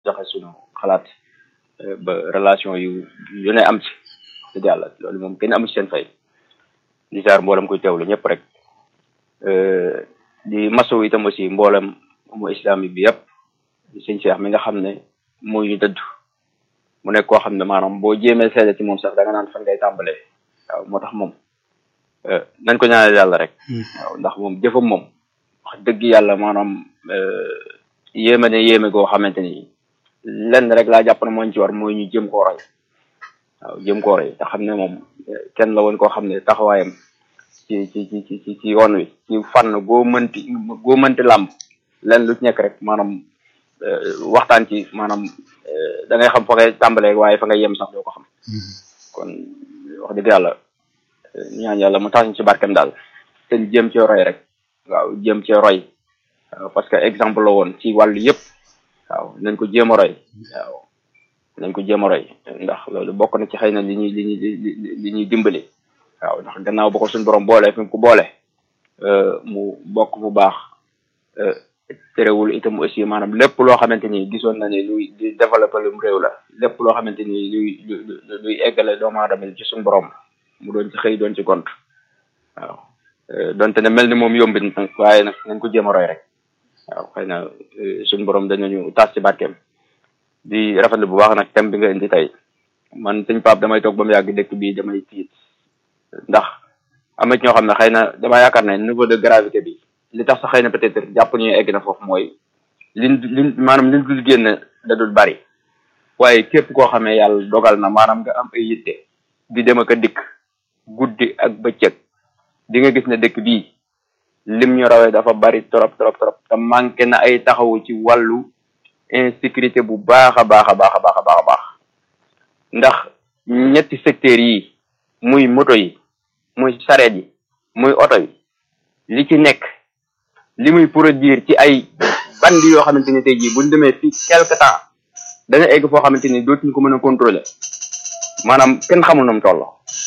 joxe suñu xalaat ba relation yu yu ne am ci dëgg yàlla loolu moom kenn amu ci seen fay di jaar mboolem koy teewlu ñëpp rek di masawu itam aussi mboolem mu islamique bi yëpp di sëñ Cheikh mi nga xam ne moo ñu dëdd mu nekk koo xam ne maanaam boo jéemee seede ci moom sax da nga naan fan ngay tàmbalee waaw moo tax moom nañ ko ñaanal yàlla rek waaw ndax moom jëfam moom wax dëgg yàlla maanaam yéeme ne yéeme goo xamante ni lenn rek laa jàpp ne moo ñu ci war mooy ñu jëm koo roy waaw jëm koo roy te xam ne moom kenn la woon koo xam ne taxawaayam ci ci ci ci ci yoon wi ci fànn goo mënti goo mënti làmb lenn lu ci nekk rek maanaam waxtaan ci maanaam da ngay xam fa ngay tàmbalee waaye fa ngay yem sax doo ko xam kon wax dëgg yàlla ñaan yàlla mu tax ñu ci barkem daal te jëm cee roy rek waaw jëm cee roy parce que exemple la woon ci wàllu yëpp waaw nañ ko jéem a roy waaw nañ ko jéem a roy ndax loolu bokk na ci xëy na li ñuy li ñuy li ñuy dimbali waaw ndax gannaaw ba ko suñu borom boole fi mu ko boole mu bokk bu baax terewul itam aussi maanaam lépp loo xamante ni gisoon na ne luy di développé lum réew la lépp loo xamante ni luy luy eggale doomu aadama ci suñu borom mu doon ci xëy doon ci gont waaw donte ne mel ni moom yombit nag waaye nag nañ ko jéem a roy rek waaw xëy na suñu borom dañu tas ci barkeem di rafetlu bu baax nag thème bi nga indi tey man sëñ Pape damay toog ba mu yàgg dëkk bii damay tiit ndax am na ci ñoo xam ne xëy na dama yaakaar ne niveau de gravité bi li tax sax xëy na peut-être jàpp ñu egg na foofu mooy liñ liñ maanaam liñ dul génn da dul bari waaye képp koo xamee yàlla dogal na maanaam nga am ay yitte di dem ak a dikk guddi ak bëccëg di nga gis ne dëkk bii lim ñu rawee dafa bari trop trop trop te manqué na ay taxawu ci wàllu insécurité bu baax a baax a baax a baax a baax a baax ndax ñetti secteurs yi muy moto yi muy sareet yi muy oto yi li ci nekk li muy produire ci ay bandi yoo xamante ni tey jii buñ demee fii quelque temps dana egg foo xamante ni dootuñu ko mën a contrôler maanaam kenn xamul nu mu toll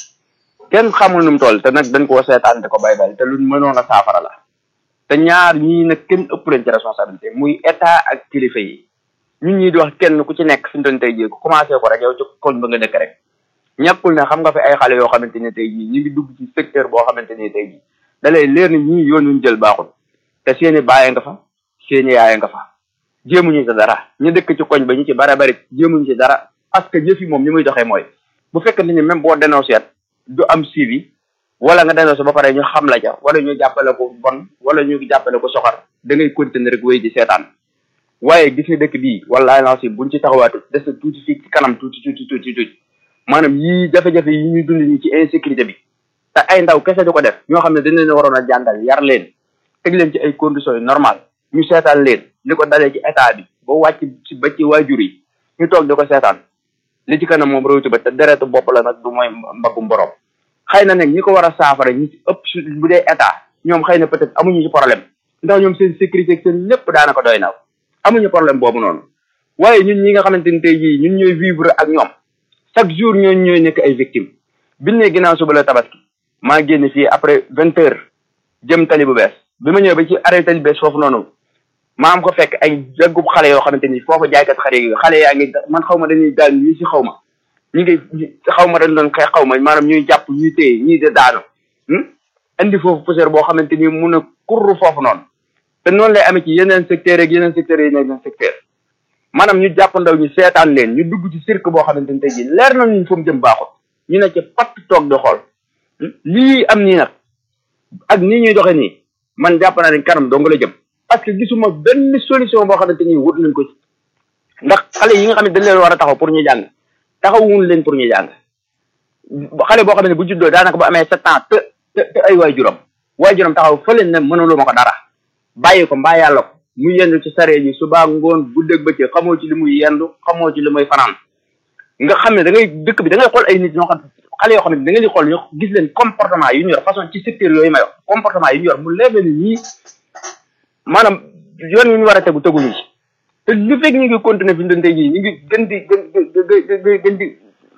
kenn xamul nu mu toll te nag dañ koo seetaan te ko bay bay te luñ mënoon a saafara la te ñaar ñii nag kenn ëpp leen ci responsabilité muy état ak kilifa yi ñun ñii di wax kenn ku ci nekk fi mu doon tey jii ku commencé ko rek yow ci koñ ba nga dëkk rek ñàkkul ne xam nga fi ay xale yoo xamante ni tey jii ñu ngi dugg ci secteur boo xamante ni tey jii da lay leer ni ñii yoon wuñ jël baaxul te seeni bàyyi nga fa seeni yaay nga fa jéemuñu ci dara ñu dëkk ci koñ ba ñu ci bare bari jéemuñu ci dara parce que jëf yi moom ni muy doxee mooy bu fekkente ni même boo dénoncé du am suivi wala nga dénoncé ba pare ñu xam la ca wala ñu jàppale ko bon wala ñu jàppale ko soxar da ngay continuer rek wéy di seetaan waaye gis nga dëkk bii wala lancé buñ ci taxawaatu des na tuuti fii ci kanam tuuti tuuti tuuti tuuti maanaam yii jafe-jafe yi ñuy dund nii ci insécurité bi te ay ndaw kese du ko def ñoo xam ne dañ leen waroon a jàngal yar leen teg leen ci ay conditions yu normal ñu seetaan leen li ko dalee ci état bi ba wàcc ci ba ci waajur yi ñu toog di ko seetaan li ci kanam moom réwti ba te deretu bopp la nag du mooy mbaggum borom xëy na nag ñi ko war a saafara ñi ci ëpp su bu dee état ñoom xëy na peut-être amuñu ci problème ndax ñoom seen sécurité ak seen lépp daanaka doy na amuñu problème boobu noonu waaye ñun ñi nga xamante ni tey jii ñun ñooy vivre ak ñoom chaque jour ñooñu ñooy nekk ay victimes biñ ne ginnaaw suba la tabaski maa génn fii après vingt heures jëm tali bu bees bi ma ñëwee ba ci arrêt tali bees foofu noonu maa am ko fekk ay jaggub xale yoo xamante ni foofu jaaykat xale yi xale yaa ngi man xaw ma dañuy daal ñii si xaw ma ñu ngi xaw ma dañ doon xeex xaw ma maanaam ñuy jàpp ñuy téye ñii de daanu indi foofu poussière boo xamante ni mun a kurru foofu noonu te noonu lay amee ci yeneen secteur ak yeneen secteurs yi yeneen secteur maanaam ñu jàpp ndaw ñu seetaan leen ñu dugg ci cirque boo xamante ni tey jii leer na ñu fu mu jëm baaxul ñu ne ci patt toog di xool lii am nii nag ak nii ñuy doxee nii man jàpp naa ne kanam dong la jëm parce que gisuma benn solution boo xamante ni wut nañ ko ci ndax xale yi nga xam ne dañ leen war a taxaw pour ñu jàng taxawuñ leen pour ñu jàng xale boo xam ne bu juddoo daanaka bu amee sept ans te te ay waajuram waajuram taxaw fa leen ne mënulu ma ko dara bàyyi ko mbaa yàlla ko mu yendu ci saree yi suba ngoon guddeeg bëccëg xamoo ci li muy yendu xamoo ci li muy fanaan nga xam ne da ngay dëkk bi da ngay xool ay nit ñoo xam xale yoo xam ne da nga di xool ñu gis leen comportement yu ñu yor façon ci secteur yooyu may wax comportement yu ñu yor mu leer ni ñii maanaam yoon yu ñu war a tegu teguñu ci te lu fekk ñu ngi continuer fi mu doon tey jii ñu ngi gën di gën gën di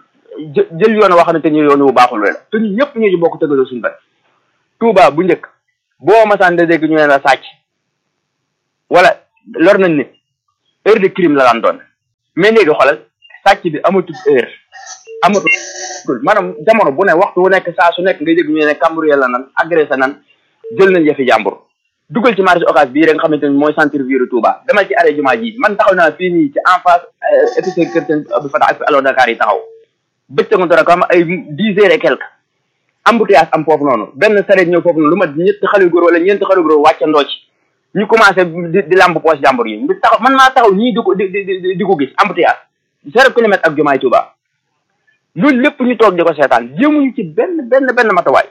jël yoon woo xamante ni yoon wu baaxul la te ñun ñëpp ñu ci bokk tegaloo suñu bët Touba bu njëkk boo masaan da dégg ñu ne la sàcc wala lor nañ nit heure de crime la daan doon mais léegi xoolal sàcc bi amatul heure amatul maanaam jamono bu ne waxtu wu nekk saa su nekk ngay dégg ñu ne cambriolé la nan agressé nan jël nañ yëfi jàmbur dugal ci marché occas bii rek nga xamante ni mooy centre ville Touba demal ci arrêt jumaa ji man taxaw naa fii nii ci en face épicerie kër seen Abdou Fatah ak fi Allo Dakar yi taxaw bëccëgu dara ko am ay dix heures et quelque embouteillage am foofu noonu benn sareet ñëw foofu noonu lu mat ñetti xale góor wala ñeenti xale góor wàccandoo ci ñu commencé di di lamb poche jàmbur yi di taxaw man maa taxaw ñii di ko di di di ko gis embouteillage zéro kilomètre ak jumaay Touba loolu lépp ñu toog di ko seetaan jéemuñu ci benn benn benn matawaay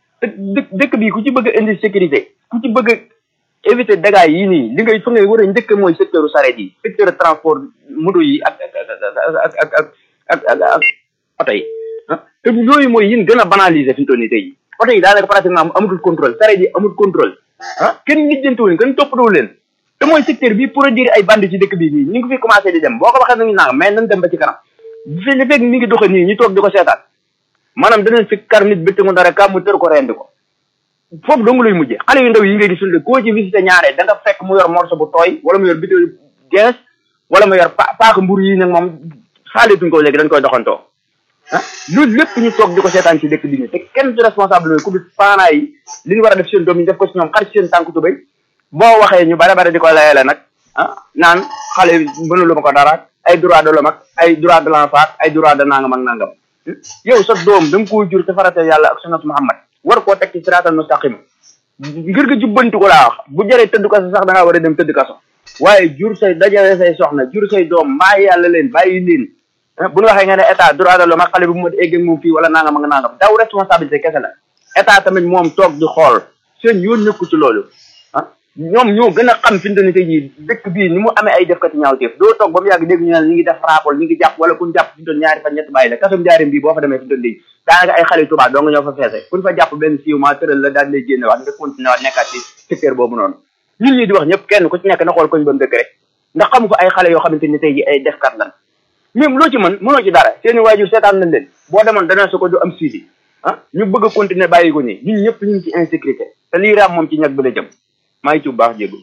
dë dëkk bi ku ci bëgg a indi sécurité ku ci bëgg a éviter dégâts yii nii li ngay fa ngay war a njëkk mooy secteur sareet yi secteur transport moto yi ak ak ak ak ak ak ak oto yi te yooyu mooy yin gën a banaliser fi mu toll nii tey oto yi daanaka pratiquement amatul contrôle sareet yi amul contrôle ah kenn lijjantiwu leen kenn toppatoo leen te mooy secteur bi produire ay bande ci dëkk bi nii ñu ngi fi commencé di dem boo ko waxee nañu nanga mais nañ dem ba ci kanam fi li fekk mi ngi doxe nii ñu toog di ko seetaan maanaam danañ fi kar nit bëtt mu dara ka mu tër ko rendi ko foofu dong lay mujjee xale yu ndaw yi ngay gisul de koo ci visité ñaare da nga fekk mu yor morceau bu tooy wala mu yor bitéel gees wala mu yor pa paaka mburu yi nag moom saaletuñ ko léegi dañ koy doxantoo ah loolu lépp ñu toog di ko seetaan ci dëkk bi nii te kenn du responsable ku dul parents yi li ñu war a def seen doom yi def ko ci ñoom xar ci seen tànk tubéy boo waxee ñu bare bare di ko layele nag ah naan xale mënulu ma ko dara ay droit de l'homme ak ay droit de l'enfant ay droit de nangam ak nangam yow sa doom da nga koo jur te farate yàlla ak sunnat Muhammad war koo teg ci siraatal mustaqim ngir nga jubbanti ko laa wax bu jëree tëdd kaso sax da ngaa war a dem tëdd kaso waaye jur say dajale say soxna jur say doom mbaa yàlla leen bàyyi leen bu ñu waxee nga ne état droit de l'homme ak xale bu mu egg ak moom fii wala nangam ak nangam daw responsabilité kese la état tamit moom toog di xool seen yoon nekku ci loolu ah ñoom ñoo gën a xam fi mu ne tey jii dëkk bii ni mu amee ay defkati ñaawteef doo toog ba mu yàgg dégg ñu ne ñu ngi def rapport ñu ngi jàpp wala kun jàpp fi mu ñaari fan ñett bàyyi la kasum jaarim bii boo fa demee fi mu léegi daanaka ay xale yu tubaab doo nga ñoo fa feese kun fa jàpp benn siiw maa tëral la daal lay génne waat nga continué waat nekkaat ci secteur boobu noonu ñun ñi di wax ñëpp kenn ku ci nekk na xool koñ ba mu dëkk rek ndax xamu fa ay xale yoo xamante ni tey jii ay defkat lan même loo ci mën mënoo ci dara seeni waajur seetaan nañ leen boo demoon dana su ko du am suivi ah ñu bëgg a continuer bàyyi ko nii ñun ñëpp ñu ngi ci insécurité te lii raam moom ci ñag bi la jëm maa ngi ci bu baax jéego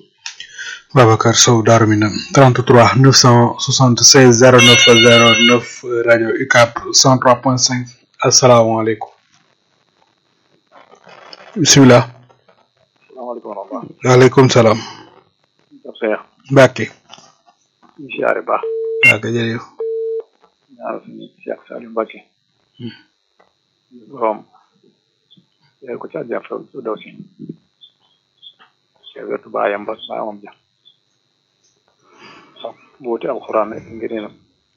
Babacar Sow Darou Minam 33 976 09 09 rajo UCAB 103.5 asalaamaaleykum bisimilah. salaamaaleykum wa rahmatulah. waaleykum salaam. Cheikh. Mbacke. ñu siyaare baax. waaw kay jërëjëf. ñaanal suñu Cheikh Saliou Mbacke. borom. yéen ko ci àjjana su daw si. Cheikh wetu baayam ba baayamam ja. sax buuti alxuraan ak ngëneelam.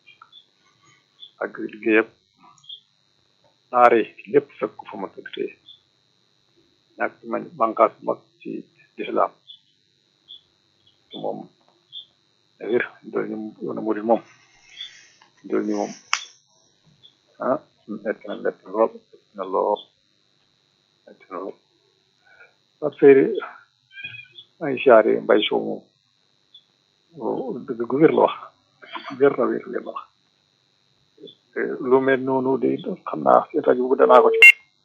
ak liggéeyam. naare lépp fekk ko fa ma tëdd tey. ñàkk ma bànqaas mag ci lislaam moom wér dool ni yoona murid moom dool ni moom ah metti na metti na lool metti na lool metti na lool Pape Seyri ay siyaare mbay sow moom dëgg gu wér la wax wér na wér wér la wax lu mel noonu de xam naa si rajo bu danaa ko ci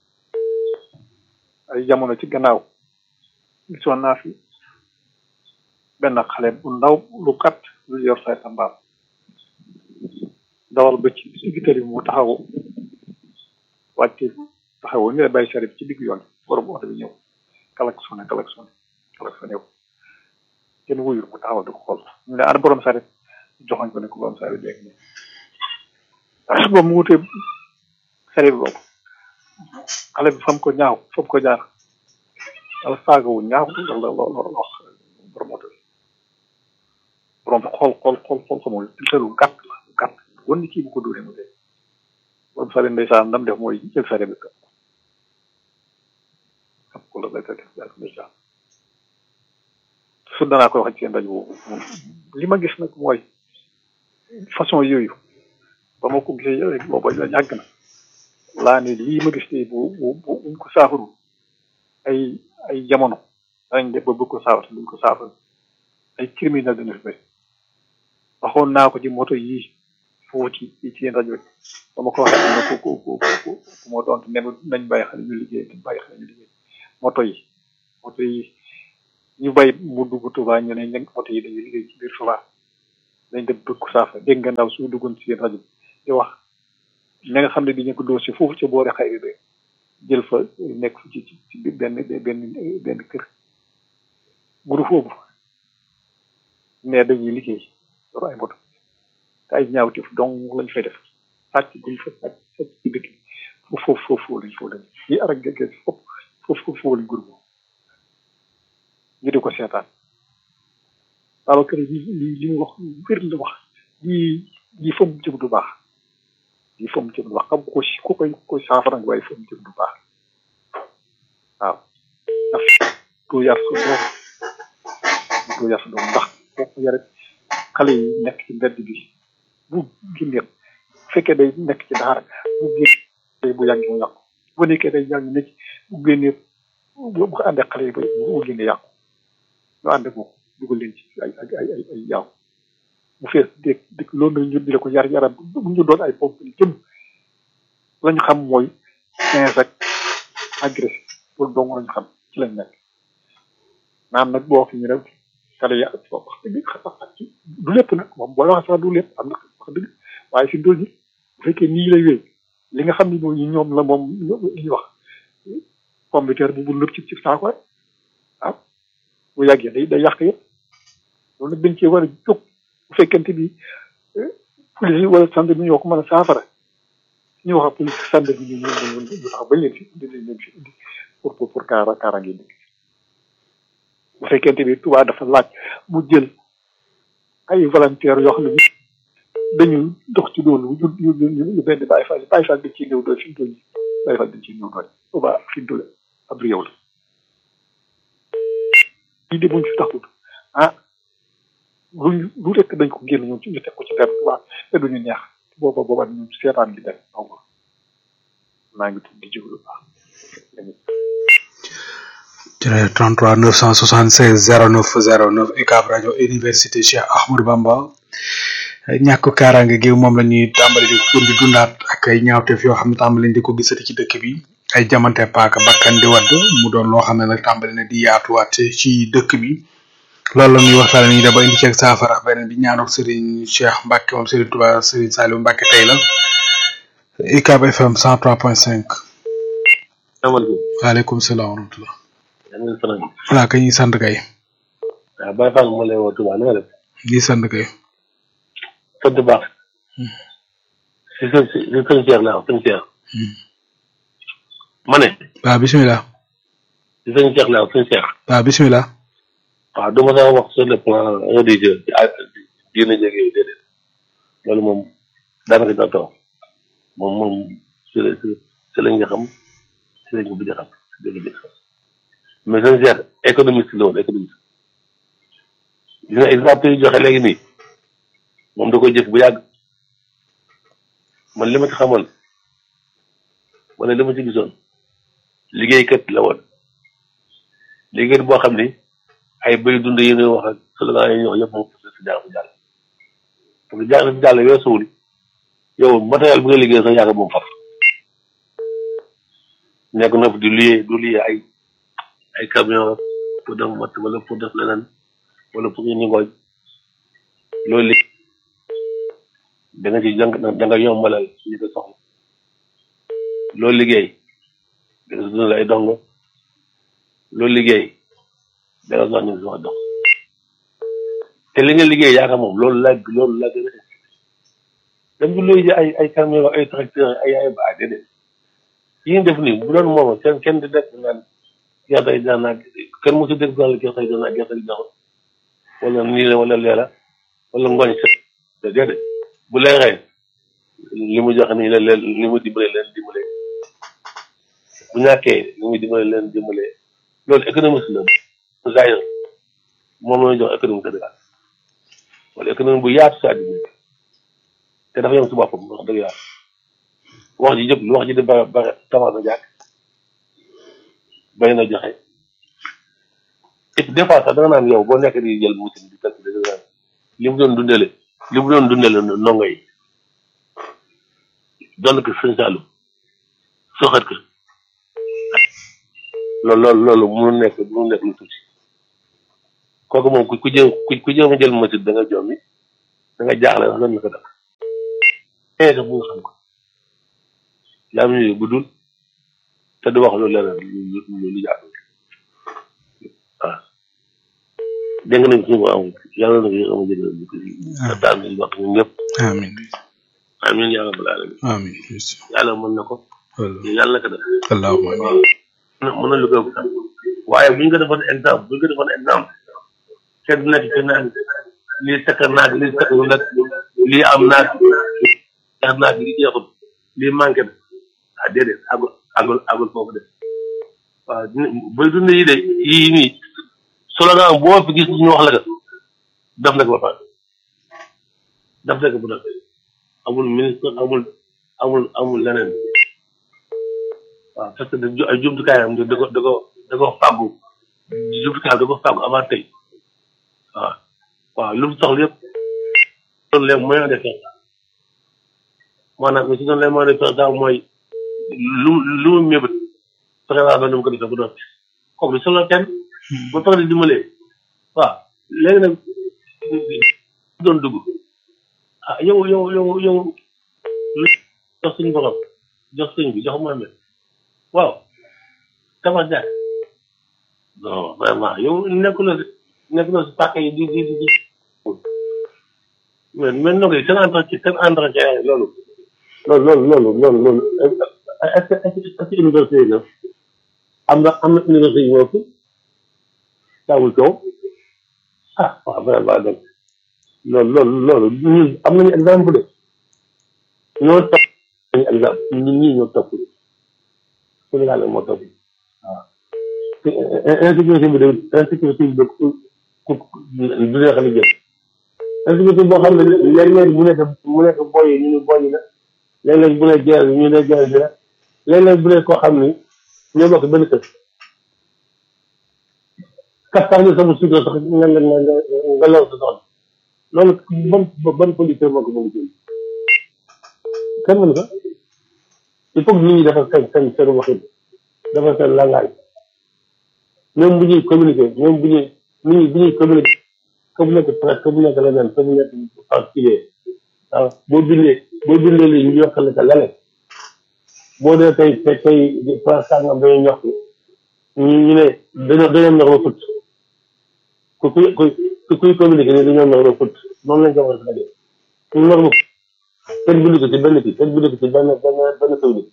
ay jamono ci gannaaw gisoon naa fi benn xale bu ndaw lu kat lu yor say tambaam dawal ba ci digg tali bi mu taxaw wàcce taxaw ni la bàyyi sari bi ci digg yoon borom oto bi ñëw kalak sone kalak sone kalak sone yow kenn wuyul mu taxawal di ko xool ñu ne ana borom sari joxoñ ko ne ko borom sari léegi nii ba mu wutee sari bi boobu xale bi fam ko ñaaw fam ko jaar wala saaga wu ñaaw la la la wax borom oto bi borom xool xool xool xool xamul te lu gàtt la lu gàtt wan ni kii bu ko dóoree mu dee borom sare ndeysaan ndam def mooy jël sare bi kap ko la béykat yi ndeysaan su danaa koy wax ci seen rajo boobu li ma gis nag mooy façon yooyu ba ma ko gisee booba la yàgg na laa ne lii ma gis tey bu bu bu buñ ko saafaru ay ay jamono danañ def ba bëgg ko saafara duñ ko saafara ay criminel dana fi bëri waxoon naa ko ci moto yii foofu ci ci yéen rajo bi ba ma ko waxee am na ku ku ku ku ku moo doon ne nañ bàyyi xale ñu liggéey nañ bàyyi xale ñu liggéey moto yi moto yi ñu bay mu dugg Touba ñu ne ña moto yi dañuy liggéey ci biir Touba dañ dem bëgg ko saafara dégg nga ndaw su duggoon ci seen rajo di wax na nga xam ne dañu ko dossier foofu ca boori xayri be jël fa nekk fa ci ci benn benn benn kër groupe boobu mais dañuy liggéey yor ay moto te ay ñaawteef dong lañ fay def sàcc buñ fa sàcc sàcc ci dëkk bi foofu foofu foofu lañ foofu lañ yi arak gege foofu foofu foofu lañ groupe ñu di ko seetaan alors que li li li mu wax wér la wax lii lii fa mu jëm du baax lii fa mu jëm du baax xam ko ku koy ku koy saafara waaye fa mu jëm du baax waaw ndax doo yar sa doom doo yar sa doom ndax boo ko yare xale yi nekk ci mbedd bi bu génnee bu fekkee day nekk ci daara bu génnee bu yàgg mu yàqu bu nekkee day yàgg nekk bu génnee bu ko àndee xale yi ba bu génnee yàqu ñu ànd ko dugal leen ci ay ay ay ay ay yaaw bu fees dégg dégg loolu nag ñu di la ko yar yaram bu ñu doon ay pompe yi jëm la ñu xam mooy quinze ak agressif loolu dong la ñu xam ci lañ nekk naan nag boo fi ñu rek xale yi ak wax dëgg du lépp nag moom booy wax sax du lépp am na wax dëgg waaye fi ndóol yi bu fekkee nii lay wéy li nga xam ne mooy ñoom la moom li ñuy wax pomme de terre bu bu nëb ci ci saako rek ah bu yàggee day day yàq yëpp loolu nag dañ cee war a jóg bu fekkente bi police yi wala sànd bi ñoo ko mën a saafara ñu wax ak police sànd bi ñu ñu ñu tax bañ leen fi indi leen fi indi pour pour pour kaara kaaraange dëkk bu fekkente bi Touba dafa laaj mu jël ay volontaires yoo xam ne dañu dox ci loolu ñu ñu ñu ñu benn Baye Fall Baye Fall dañ ciy néew doole fi mu toll nii Baye Fall dañ ciy néew doole Touba fi mu toll ab réew la lii de buñ fi taxut ah luñ lu rekk dañ ko génn ñoom ci ñu teg ko ci der Touba te duñu neex booba booba ñu seetaan gi dem aw ma maa ngi tudd di jóglu baax jërëjëf 33 976 09 09 UCAB rajo université Cheikh Ahmadou Bamba ñàkk kaaraange gi moom la ñuy tàmbali di ko di dundaat ak ay ñaawteef yoo xam ne tàmbali di ko gisati ci dëkk bi ay jamante paaka bakkan di wadd mu doon loo xam ne nag tàmbali na di yaatuwaat ci dëkk bi loolu la ñuy waxtaane ni daba indi ceeg saafara beneen bi ñaanok Serigne Cheikh Mbacke moom Serigne Touba Serigne Saliou Mbacke tey la UCAB FM 103.5 waaleykum salaam wa rahmatullah voilà kay ñuy sant kay waaw Baye Fall moo lay woo Touba na nga def ñuy sant kay sant baax si sën si sën Cheikh laa sën Cheikh ma ne waaw bisimilah si sën Cheikh laa sën Cheikh waaw bisimilah waaw du ma sax wax sur le plan religieux diine jéeg yooyu déedéet loolu moom daanaka dina taw moom moom si la si lañ nga xam si lañ ko bëgg a xam si dëgg bi xam mais sën Cheikh économiste la woon économiste gis nga exemple yi joxe léegi nii moom da koy jëf bu yàgg man li ma ci xamoon wala li ma ci gisoon liggéeykat la woon liggéeykat boo xam ni ay bëy dund yi ñuy wax ak slogan yi ñuy wax yëpp moom si jaar si jàll parce que jaar si jàll weesuwul yow matériel bi nga liggéey sax yàgg moom faf nekk na fi di luyee du luyee ay ay camion pour def mat wala pour def leneen wala pour ñu ngooj loolu li da nga ci jàng da nga yombalal ñu ko soxla loolu liggéey da nga dundal ay dongo loolu liggéey da nga soxla ñu soxla dox te li nga liggéey yaakaar moom loolu la loolu la gën a dem bi looy ay ay camion ay tracteur ay ay baa déedéet yi nga def nii bu doon moom kenn kenn di def naan gerte yi daan naa kenn mosu dégg daal gerte yi daan naa gerte yi daan wala nii la wala leela wala ngooñ set te déedéet bu leeree li mu joxe nii la leen li mu dimbale leen dimbale bu ñàkkee li muy dimbale leen dimbale loolu économiste la zaire moom la ñuy jox économie Sénégal wala économie bu yaatu si àddina bi te dafa yem si boppam wax dëgg yàlla wax ji jëpp lu wax ji di bare bare tabax na jàkk bay na joxe et des fois sax da nga naan yow boo nekk di jël musin di calculer da nga naan li mu doon dundale li mu doon dundale ndongo yi doon ko sëñ Saalum soxat ko loolu loolu loolu mënu nekk mënu nekk lu tuuti kooku moom ku ku jëm ku ku jëm a jël machine da nga jommi da nga jaaxle wax lan la ko def eh sax bu nga xam ko yaa ngi bu dul te du wax lu leneen lu lu lu jaadu waaw dégg nañ ci mu am yàlla na ko yéex a ma jëgal ñu ko si daal ñu wax ñun ñëpp amin amiin yàlla balaa alamin amin yàlla mën na ko wala yàlla na ko def allahumma amin waaw mën na lu ko ëpp sax waaye bu ñu ko defoon exemple bu ñu ko defoon exemple kenn du nekk ci naan lii takk naag lii takk nag lii am naag jeex naag lii jeexul lii manqué na ah déedéet agul agul agul foofu de waaw bay dund yi de yii nii slogan boo fi gis ñu wax la ko def na ko ba pare def na ko bu nag amul ministre amul amul amul leneen waaw parce que da ay jumtukaayam da ko da ko da ko fàggu jumtukaayam da ko fàggu avant tey waaw waaw lu mu soxla yëpp loolu les moyens de faire ça maanaam si doon les moyens de faire ça mooy lu lu mu mébét fexe waa ba nu mu ko defee bu doon kooku du solo kenn ba pare di dimbalee waaw léegi nag doon dugg ah yow yow yow yow lu jox suñu borom jox sëñ bi jox Mohamed waaw tabax jaay non vraiment yow nekkuloo si nekkuloo si pàcc yi di di di di mais mais nag seen entretien seen entretien loolu loolu loolu loolu loolu loolu est-ce que est-ce que université yi nag am na am na université yi ñoo fi daawul coow ah waaw vraiment donc loolu loolu loolu ñun am nañu exemple de ñoo topp nañu exemple ñun ñii ñoo topp Sénégal moo topp waaw insécurité bi de insécurité bi de ku ku du neex a jëm insécurité boo xam ne léeg-léeg mu nekk mu nekk boy yi ñu ne boy yi la léeg-léeg bu ne guerre ñu ne guerre bi la léeg-léeg bu ne koo xam ni ñoo bokk benn kër kaptaan ni sama suukar sax nga nga nga nga law sa soxla loolu ban ban producteur moo ko mën a jël kenn mënu ko il faut que nit ñi defal seen seen seen waxin defal seen langage même bu ñuy communiquer même bu ñuy nit ñi bu ñuy communiquer que bu nekk presse que bu nekk leneen que bu nekk particulier waaw boo bindee boo bindee lii ñu yokkal la leneen boo dee tey tey tey place sàngam dañuy ñox ñu ñu ne dañoo dañoo ñox ba fut ku kuy ku kuy communiquer ne dañoo ñox ba fut noonu lañ ko war a defee ñu ñox ba kenn bindu ko ci benn kii kenn bindu ko ci benn benn benn communiqué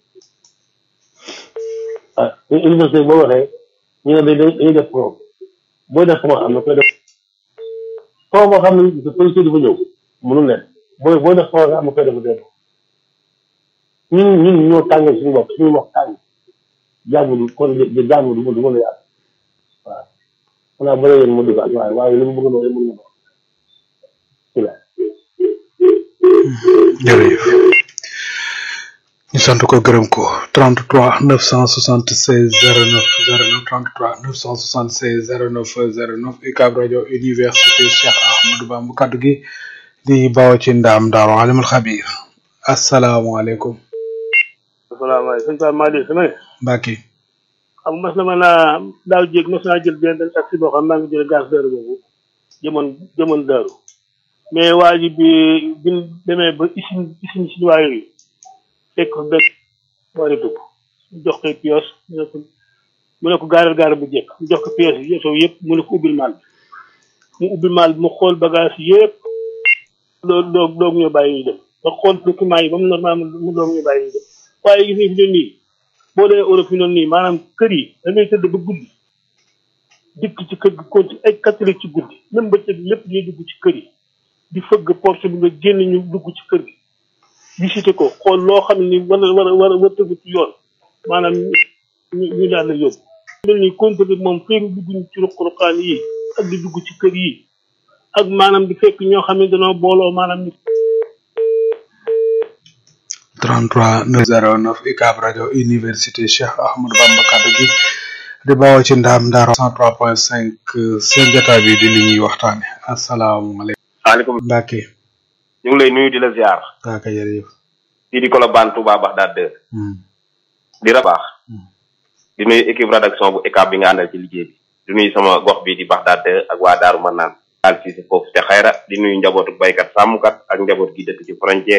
ah université boo waxee ñu ne dañ dañuy def pro booy def pro am na koy def pro boo xam ne policier dafa ñëw mënul leen booy booy def pro am na koy def def ñun ñun ñoo tàngal suñu bopp suñu wax tàng jàmm du kon de jàmm du du mën a yàgg waaw xanaa bëri yéen mu dugal waaye waaye li mu bëgg noonu mën na ko ci la jërëjëf ñu sant ko gërëm ko 33 976 09 09 33 976 09 09 UCAB rajo université Cheikh Ahmadou Bamba kaddu gi di bawoo ci ndaam daaru alimul xabir asalaamaaleykum asalaamaaleykum sëñ Pape Malick sama ne Mbacke xam mas na ma naa daaw jéeg mas naa jël benn taxi boo xam maa ngi jële gaz daaru boobu jëmoon jëmoon daaru mais waa ji bi bi ñu demee ba isin isin si waa yooyu fekk fa benn wari dugg ñu jox koy pièce mu ne ko mu ne ko gaaral gaaral bu jekk mu jox ko pièce yi yow yëpp mu ne ko ubbil maal bi mu ubbil maal bi mu xool bagage yëpp loolu doog doog ñu bàyyi ñu dem ba xool document yi ba mu normal mu doog ñu bàyyi ñu dem waaye gis nga fi doon nii boo dee Europe fi doon nii maanaam kër yi da ngay tëdd ba guddi dikk ci kër gi konti ay catholique ci guddi même ba tëdd lépp ñuy dugg ci kër yi di fëgg porte bi nga génn ñu dugg ci kër gi visité ko xool loo xam ni war a war a war a war tëgg ci yoon maanaam ñu ñu daal la yóbbu mel ni contrôle moom féegi dugg ci ruq-ruqaan yi ak di dugg ci kër yi ak maanaam di fekk ñoo xam ne dañoo booloo maanaam ni 33 909 UCAB rajo université Cheikh Ahmadou Bamba kaddu gi di bawoo ci ndaam daaru 103.5 seen jotaay bi di li ñuy waxtaane asalaamaaleykum maaleykum Mbacke ñu ngi lay nuyu di la ziar kaaka jërëjëf fii di Colobane Touba Bagdad 2 Hmm. di rabaax Hmm. di nuyu équipe rédaction bu ECAB bi nga àndal ci liggéey bi di nuyu sama gox bi di Bagdad 2 ak waa Daaru Manaan daal si foofu te xayra di nuyu njabootu baykat sàmmkat ak njaboot gi dëkk ci frontière